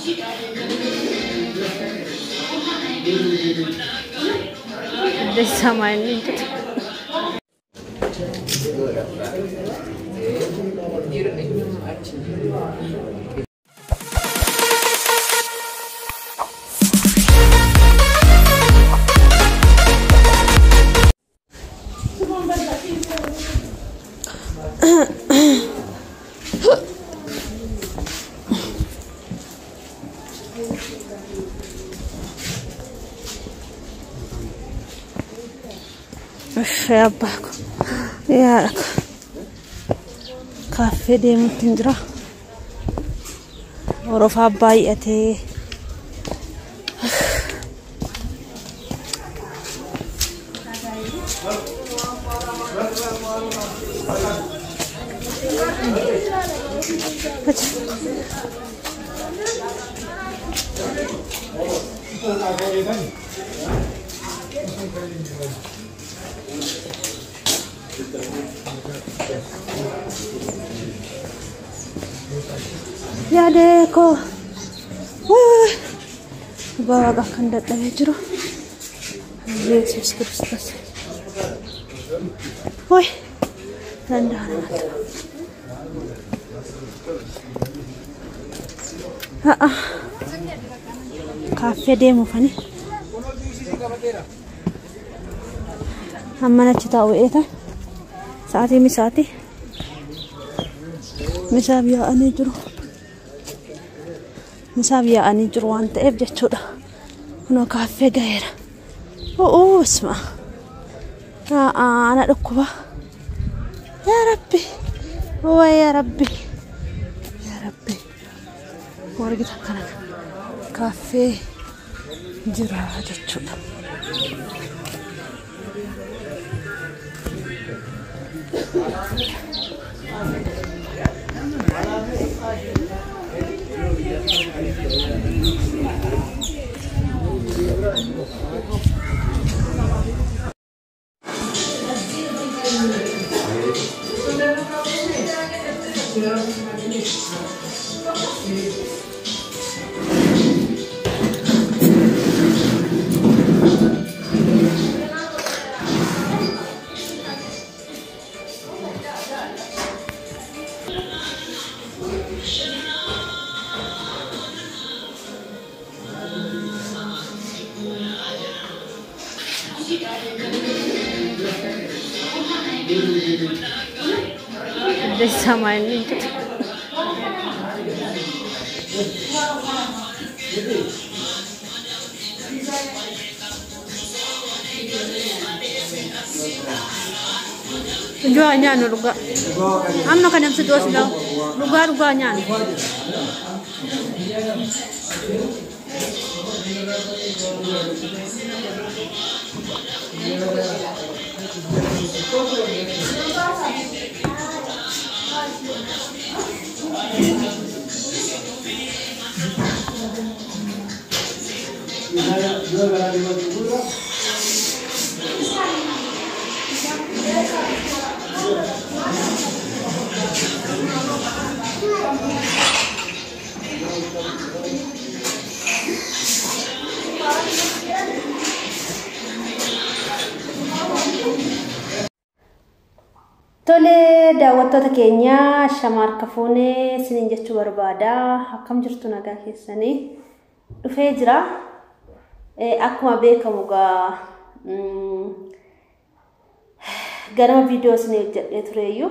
Bersama ini. Ishee abbaa ko yaadha ko kaaffee deemuutti hin jira horofaa baay'atee yaadee koo dhugaa waaqa kan dadhabee jiru yesus kristos way danda'a namatti ha'a kaaffee deemuufani hamman achi taa'u eeta sa'aatii misaati misaaf yaa'anii jiru misaaf yaa'anii jiru waan ta'eef jechuudha kunoo kaaffee gaheera o'oo isma ana dhukkuba yaa rabbi waa yaa rabbi yaa rabbi wargita kana kaaffee jira jechuudha. Bersama ini. Jual nyan luga. Amno kan yang sedos dah. Luga luga nyan. Tole daawwattoota keenya shamaa harka fuunee isiniin jechuu barbaada. Akkam jirtu nagaa keessanii dhufee jira. Akkuma beekamu gaa ganama viidiyoo isinii hojjedhee tureeyyuu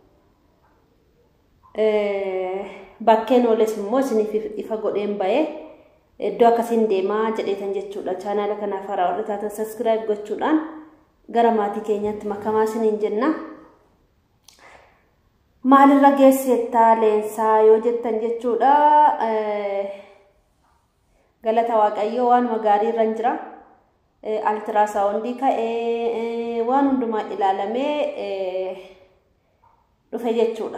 bakkeen ooles immoo isiniif ifa godheen bahee iddoo akkasiin deemaa jedheetan jechuudha. Chaanaala kanaaf haaraa warri taatan saskiraayib gochuudhaan gara maatii keenyaatti makamaa isiniin jenna. maalirra geessettaa leensaa yoo jettan jechuudha galata waaqayyoo waanuma gaarii irra jira altiraasawundii ka'ee waan hundumaa ilaalamee dhufe jechuudha.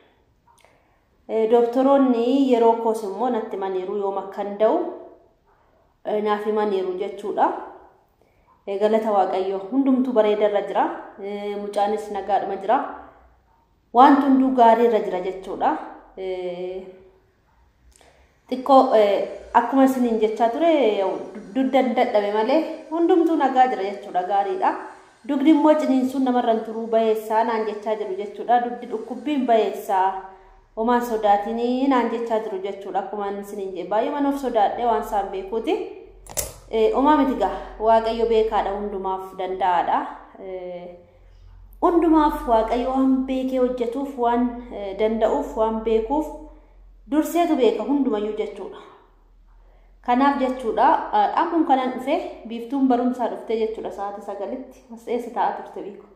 Doktoroonni yeroo koos immoo natti maniiru yoom akkan da'u naaf himaniiru jechuudha. Galata waaqayyoo hundumtuu bareeda irra jira mucaanis nagaadhuma jira. wanti hunduu gaarii irra jira jechuudha. xiqqoo akkuma isiniin jechaa ture dugdan dadhabe malee hundumtuu nagaa jira jechuudha gaariidha. Dugdi immoo ciniinsuun namarraan turuu bayeessaa naan jechaa jiru jechuudha. Dugdi dhukkubbiin bayeessaa homaan sodaatinii naan jechaa jiru jechuudha. Akkuma isiniin jedhe baay'ee of sodaadhee waan isaan beekuuti. Homaa miti gaa waaqayyo beekaadha hundumaaf danda'aadha. Hundumaaf waaqayyo waan beekee hojjetuuf waan danda'uuf waan beekuuf durseetu beeka hundumayyuu jechuudha. Kanaaf jechuudha akkuma kanan dhufe biiftuun barumsaa dhufte jechuudha sa'aatii sagalitti as eessa taa'aa turte biiku.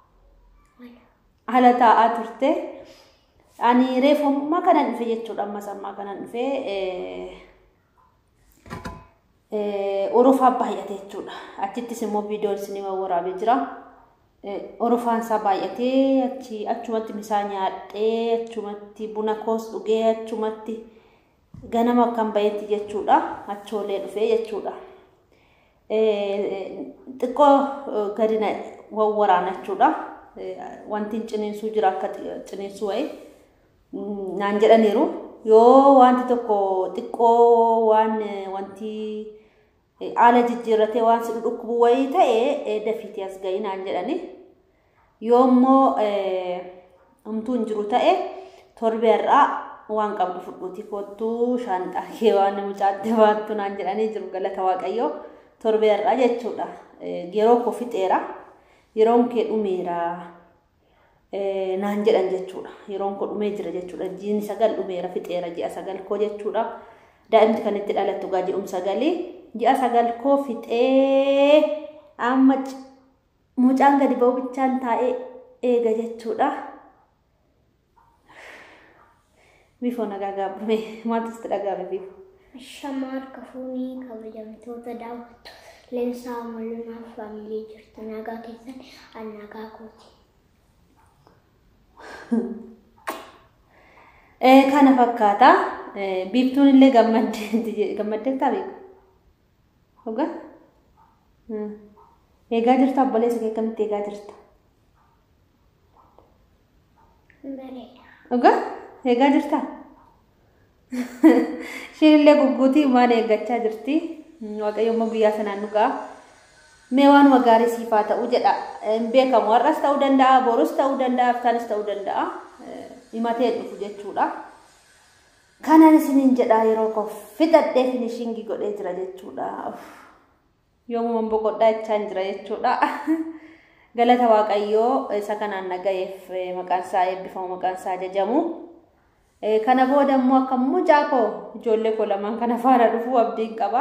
Ala taa'aa turte. Ani reefummaa kanan dhufe jechuudha ammas ammaa kanan dhufe orofaa baay'ate jechuudha. Achittis immoo viidiyoon isin waraabee jira. Orofaan isaa baay'atee achi achumatti misaa nyaadhee achumatti buna koos dhugee achumatti. ganama akkan bayetti jechuudha achoolee dhufee jechuudha. Xiqqoo gadi wawwaraana jechuudha. Wanti ciniinsuu jira akka ciniinsuu wayii naan jedhaniiru. Yoo wanti tokko xiqqoo waan wanti haala jijjiirratee waan si dhukkubu wayii ta'e dafiitii as gahii naan jedhani. Yoo immoo homtuu hin jiru ta'e torbeerraa waan qabdu fudhuuti kottuu shaanxaa kee waan mucaatti baattu naan jedhanii jiru galata waaqayyoo torbeerraa jechuudha. Yeroo koo fixeera yeroon kee dhumeera naan jedhan jechuudha. Yeroon koo dhumee jira jechuudha. Jiini sagal dhumeera fixeera ji'a sagal koo jechuudha. Daa'imti kan itti dhalattu gaa ji'um sagalii ji'a sagal koo fixee amma mucaan gadi ba'u bichaan taa'ee eega jechuudha. Bifoo nagaa gaabame maaltu sitti dhagaame bifoo? Shamaa harka fuunii kabajamtoota daawwattu leensaa mul'inaaf faamilii jirtu nagaa keessan an nagaa kooti. Kana fakkaata. Biiftuun illee gammaddeettaa beeku. Dhugaa? Eegaa jirta obboleessa kee akkamitti eegaa jirta? Bareeda. Dhugaa? Eegaa jirta? Isheen illee gugguutii maal eeggachaa jirti? Waaqayyo immoo guyyaa sanaan dhugaa. Mee waanuma gaarii siif haa ta'u jedha. Hin beekamu. Har'as ta'uu danda'a, borus ta'uu danda'a, haftaanis ta'uu danda'a. Himatee dhufu jechuudha. Kanan isiniin jedha yeroo koo fixadhee finishingii godhee jira jechuudha. Yoomumaan boqodhaa jechaa jira jechuudha. Galata Waaqayyoo isa kanaan nagayeef maqaan isaa eebbifamu maqaan isaa ajajamu. Kana booda immoo akka mucaa koo ijoollee koo lamaan kana faana dhufu abdiin qaba.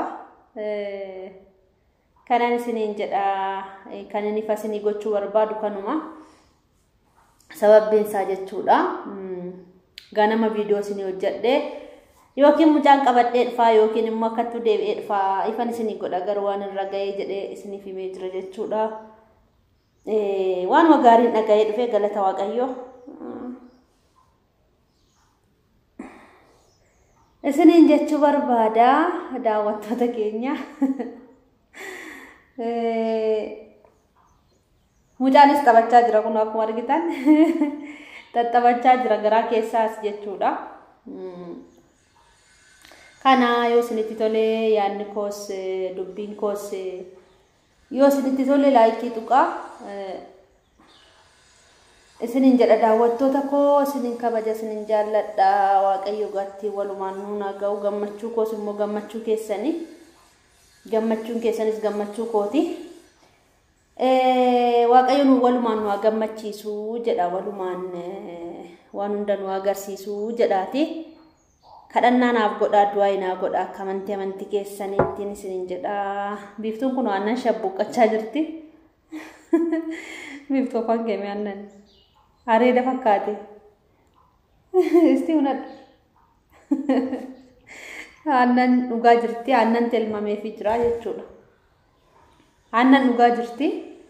Kanan isiniin jedha kan inni isinii gochuu barbaadu kanuma. Sababbiin isaa jechuudha. Ganama viidiyoo isinii hojjedhee yookiin mucaan qabadhee dhufaa yookiin immoo akkattuu deebi'ee dhufaa ifan isinii godha garuu waan irra ga'ee jedhee isiniif himee jira jechuudha. Waanuma gaariin dhaga'ee dhufee galata Waaqayyoo. Isiniin jechuu barbaada daawwattoota keenya. Mucaanis taphachaa jira kun akkuma argitan taphachaa jira garaa keessaas jechuudha. Kana yoo isinitti tole yaadni koos dubbiin koos yoo isinitti tole laayikii tuqaa isiniin jedha daawwattoota koo isiniin kabaja isiniin jaalladha waaqayyo gaatti walumaan nuun ga'u gammachuu koos immoo gammachuu keessanii gammachuun keessanis gammachuu kooti. Waaqayyo nu walumaan nu gammachiisu jedha walumaan waan hunda nu agarsiisu jedhaati. Kadhannaa naaf godhaa du'aa naa godhaa akka amantii amantii keessaniittiin isiniin jedha. Biiftuun kun aannan shabbuqqachaa jirti. Biiftuu afaan keemee aannan. Areeda fakkaate. Isti hunadha. Aannan dhugaa jirti. Aannan tilmameefii jira jechuudha. Aannan dhugaa jirti.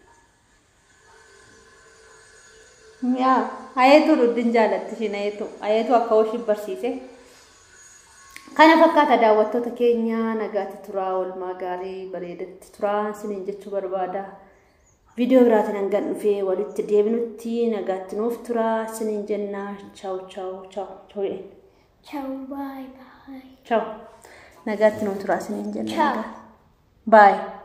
Mi'aa hayeetuu dhuddin jaalatti ishiin hayeetuu. Hayeetuu akka hoshi barsiise. Kana fakkaata daawwattoota keenya nagaatti turaa oolmaa gaarii bareedatti turaa isiniin jechuu barbaada. Viidiyoo biraatiin hangan dhufee walitti deebinutti nagaatti nuuf turaa isiniin jenna. Chaawu chaawu chaawu chaawu. Ciao, bye bye. Chaawu. nagaatti nuun turaa isiniin jenna. Ciao. Baay.